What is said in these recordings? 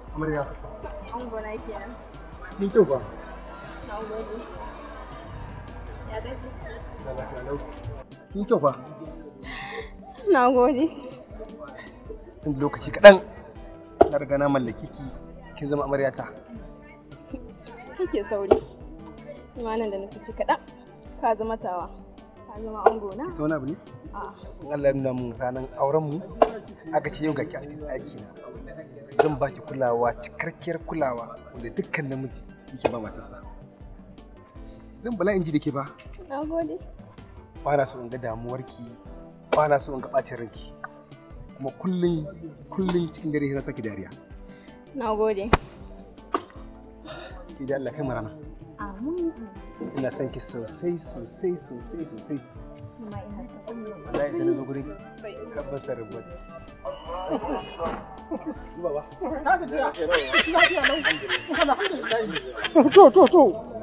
Amarya. An gona kenan. Ni kyau ba. Na gode. Ya gaji? Da lafiya lau. Ni kyau ba. Na gode. Tun lokaci kaɗan na riga na mallaki ki kin zama amaryata. Kake sauri. Imanin da nufi kaɗan. Ka zama tawa. Ka zama ango na? Sai wani abu ne? A'a. In Allah ya nuna mun ranar auren mu aka ce yau ga ki a cikin ɗaki na. Zan ba ki kulawa cikakkiyar kulawa wanda dukkan namiji yake ba matarsa. Zan bala in ji da ke ba. Na gode. Ba na so in ga damuwarki, ba na so in ga ɓacin ranki. Kuma kullum kullum cikin dare na saki dariya. Na gode. Sai dai Allah kai mu rana. Amin. Ina son ki sosai sosai sosai sosai. Kuma ina son Wallahi da na zo gurin tabbas sarrafa. Baba. To, to, to.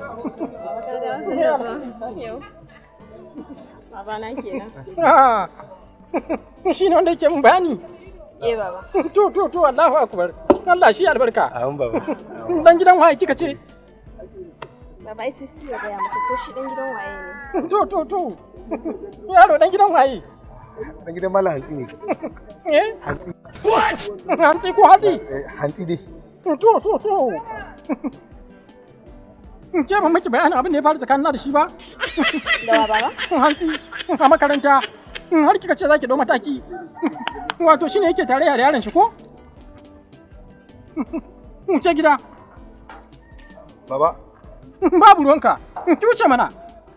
Yau. Baba na kenan. Ah, Shi ne wanda yake min bayani. Eh baba. To, to, to, Allahu Akbar. Allah shi albarka. Amin baba. Dan gidan waye kika ce? Baba ai sai ya gaya maka ko shi dan gidan waye ne. To, to, to. Yaro dan gidan waye? Dan gidan Malam Hantsi ne. Eh? Hantsi. Hantsi ko hatsi? Eh, Hantsi dai. To, to, to. Ke ban miki bayanin abin da ya faru tsakanin da shi ba? Da wa baba? Hantsi a makaranta. Har kika ce za ki ɗau mataki. Wato shine yake tare da yaron shi ko? Wuce gida. Baba. Babu ruwanka. Ki wuce mana.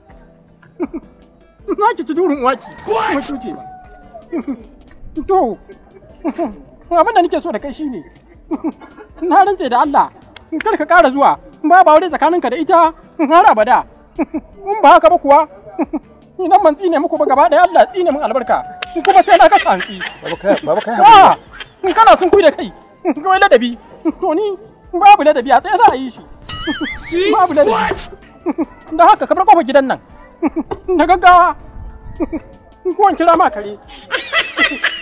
Na ki ci durin uwaki. Kuma ki wuce ba. To. Abin da nake so da kai shine. Na rantse da Allah. Kar ka ƙara zuwa. Babu aure tsakaninka da ita har abada. In ba haka ba kuwa. Idan man tsine muku ba gaba ɗaya Allah tsine min albarka. Kuma sai na kashe hantsi. Baba kai baba kai. Ah! In kana sun kui da kai. Kawai ladabi. To ni babu ladabi a tsaye za a yi shi. Babu ladabi. Da haka ka bar kofar gidan nan. Da gaggawa. Ko in kira ma kare.